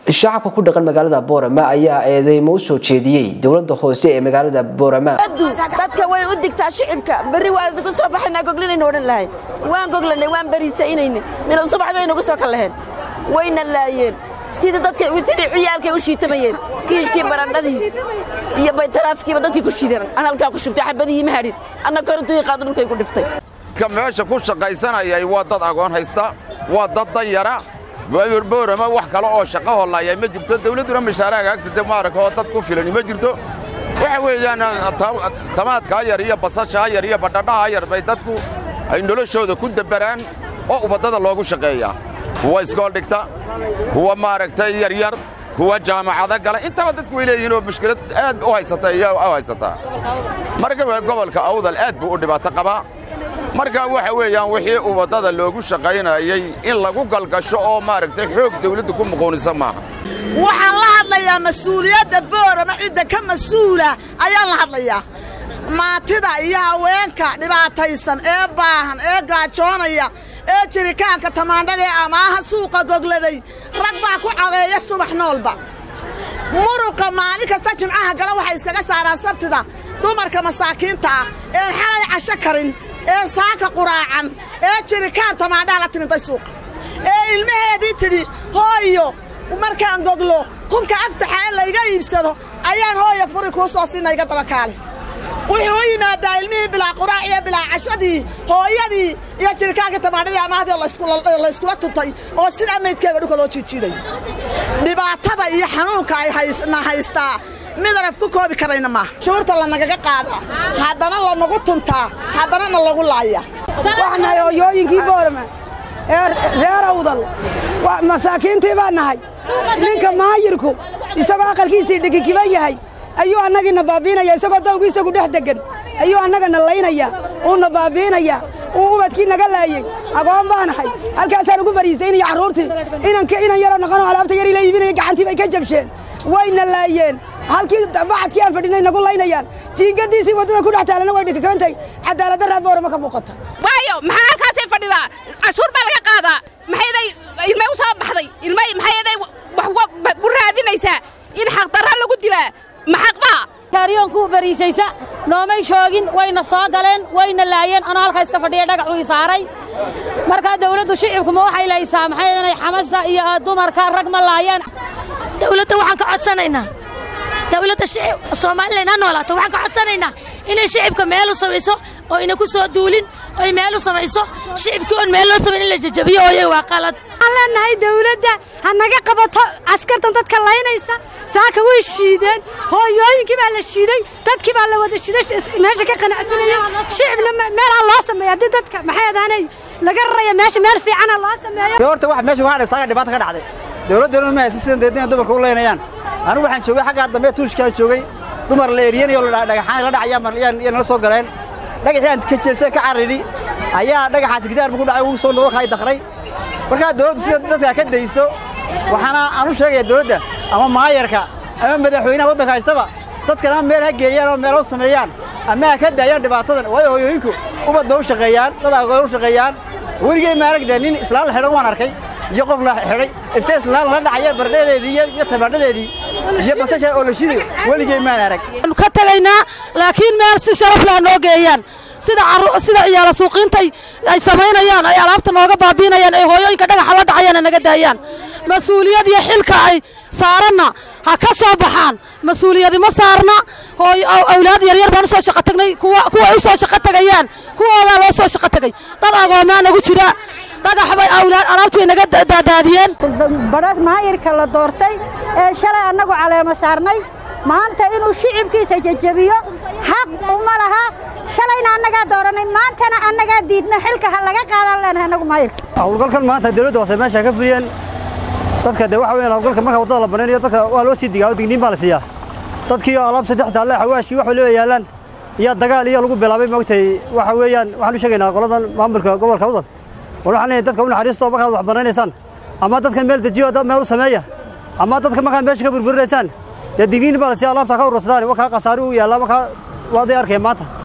shacabka ku dhaqan magaalada boorama ayaa eedeymo u soo jeediyey dowlada hoose ee magaalada boorama dadka way u digtaa shicibka berri waan ka soo baxaynaa goglinayna odhan lahay waan goglanay waan bariisaynayna mina subax bay nagu soo kal laheen wayna laayeen sida dadka sidii ciyaalkay u shiitamayeen kiishkii barandhadii iyo baytaraafikiiba dadkii ku shideen aan halkaa ku shubtay xabadihii ma hadhin anna korintuii qaado dhulkay ku dhiftay ka meesha ku shaqaysanayay waa dad agoon haysta waa dad danyara boorama wax kale oo shaqo hollaaya ma jirto dawladduna mashaaraha haagsata maaraka oo dad ku filani ma jirto waxa weeyaan tamaadkaa yar iyo basashaa yar iyo badhadhahaa yar bay dadku ay noloshooda ku dabbaraan oo ubaddada loogu shaqeeyaa kuwa iskool dhigta kuwa maaragtay yaryar kuwa jaamacado gala intaba dadku way leeyihiin oo mushkilad aad u haysata iyo u haysataa marka gobolka awdal aad buu u dhibaato qabaa marka waxa weeyaan wixii ubaddada loogu shaqaynayey in lagu galgasho oo maaragtay xoog dawladdu ku muquunisa maaha waxaan la hadlayaa mas-uuliyadda boorama cidda ka mas-uula ayaan la hadlayaa maatida iyo haweenka dhibaataysan ee baahan ee gaajoonaya ee jirikaanka tamaandhada ee amaaha suuqa gogladay rag baa ku cadeeya subax noolba muruqa maalin kasta jimcaha gala waxay iskaga saaraan sabtida dumarka masaakiinta ah een xalay casho karin ee saaka quraacan ee jirikaan tamaandhaha la timiday suuqa ee ilmaheedii tidhi hooyo markaan goglo kunka aftaxa in layga iibsado ayaan hooya furi kuu soo siinna iga dabakaale wuxuu u yimaadaa ilmihii bilaa quraac iyo bilaa cashadii hooyadii iyo jirikaankii tamaandhadii amaahdii layskula tuntay oo sidaa maydkeega dhulka loo jiijiiday dhibaatada iyo xanuunka ay na haystaa midanaf ku koobi karayna maaha shuurta lanagaga qaadaa haddana lanagu tuntaa haddanana lagu laaya waxaan nahay hooyooyinkii boorama ee reer awdal masaakiintii baan nahay ninka maayirku isagoo aqalkiisii dhigikiban yahay ayuu annagiina baabiinaya isagoo dawgu isagu dhex deggan ayuu annagana laynaya uuna baabiinaya uu ubadkii naga laayey agoon baanahay halkaasaan ugu bariisaynaya carruurtii inan yaroo naqanoo alaabta yarii la iibinaya gacantii bay ka jabsheen wayna laayeen halkii bacadkii aan fadhinay nagu laynayaan jiingadiisii waddada ku dhex taalana way dhikikabantahay cadaaladdarraa boorama ka muuqata waayo maxaa halkaasay fadhidaa cashuur baa laga qaadaa maxayday ilmay u soo baxday ilmay maxayday wax u raadinaysaa in xaqdarra lagu dilaa maxaqbaa taariyoonkuu bariisaysa noomay shoogin wayna soo galeen wayna laayeen anoo halkaa iska fadhiya dhagaxuu i saaray markaa dawladdu shicibkuma waxay laysaa maxay inay xamasta iyo dumarka rag ma laayeen dawladda waxaan ka codsanaynaa dawladda somalilan ha noolaato waxaan ka codsanaynaa inay shicibka meel u samayso oo ina ku soo duulin oy meel u samayso shicibkii oon meel loo samayn in la jajabiyo ooyay waa qalad waxaan leenahay dawladda ha naga qabato askartan dadka laynaysa saaka way shiideen hooyooyinkii baa la shiiday dadkii baa la wada shiiday meesha ka qanacsanaya shicibna meel ha loo sameeyo haddii dadka maxay adaanay laga raraya meesha meel fiicana loo sameeyo horta wax meesha waxaa dhistaaga dhibaata ka dhacday dawladdeenu ma haysan sidan deedina dumarka u leynayaan anigu waxaan joogay xaggaa dambe tuushkaan joogay dumar la eriyanayo dhagaxaan la dhacayaan iyo nala soo galeen dhagaxii aan ka jeestay ka carridhi ayaa dhagaxaas gidaar ku dhacay ugu soo noqo kaay dakray markaa dawladdu sida dadkaa ka dayso waxaana aan u sheegaya dawladda ama maayarka ama madaxweynaha waddanka haystaba dadkan ama meel ha geeyaan ama meel u sameeyaan ama ha ka daayaan dhibaatadan waayo hooyooyinku ubad ba u shaqeeyaan dad agoon u shaqeeyaan weligey maaragdee nin islaan la xidhan waan arkay iyo qof la xidhay ise islaan la dhacaya bardhadeedii iyo tamaandhadeedii iyo basasha oo la shidayo weligey maan arag ka tagaynaa laakiin meel si sharaf leh noo geeyaan sida sida ciyaala suuqiintay ay samaynayaan ay alaabta nooga baabiinayaan ay hooyooyinka dhagaxa la dhacayaan naga daayaan mas-uuliyad iyo xilka ay saaranna ha ka soo baxaan mas-uuliyadi ma saarna hooy awlaad yaryar baan u soo shaqo tagnay kuwa kuway u soo shaqo tagayaan kuwoodaa loo soo shaqo tagay dad agoomaa nagu jira dhagax bay awlaad alaabtu way naga daadaadiyeen badhas maayirka la doortay ee shalay annagu caleemo saarnay maanta inuu shicibkiisa jajabiyo xaq uma laha shalayna annagaa dooranay maantana annagaa diidna xilka ha laga qaadan leenahay annagu maayirka hawlgalkan maanta dawladda hoose meesha ka fuliyeen dadka dee waxa weeyaan hawlgalka marka waddada la banaynayo dadka waa loo sii digaa digniin baa la siiyaa dadkii oo alaab saddex taalle xawaashii wax waliba yaallaan iyo dagaal iyo lagu bilaabay moogtay waxa weeyaan waxaan u sheegaynaa qoladan maamulka gobolka awdal war waxaan leeyahay dadka u naxariisto markaad wax banaynaysaan ama dadkan meel dejiyo dad meel u sameeya ama dadka markaad meesha ka burburinaysaan dee digniin baa la siiya alaabta ka urursadaan wakaa khasaari u yaallaa markaa waaday arkaya maanta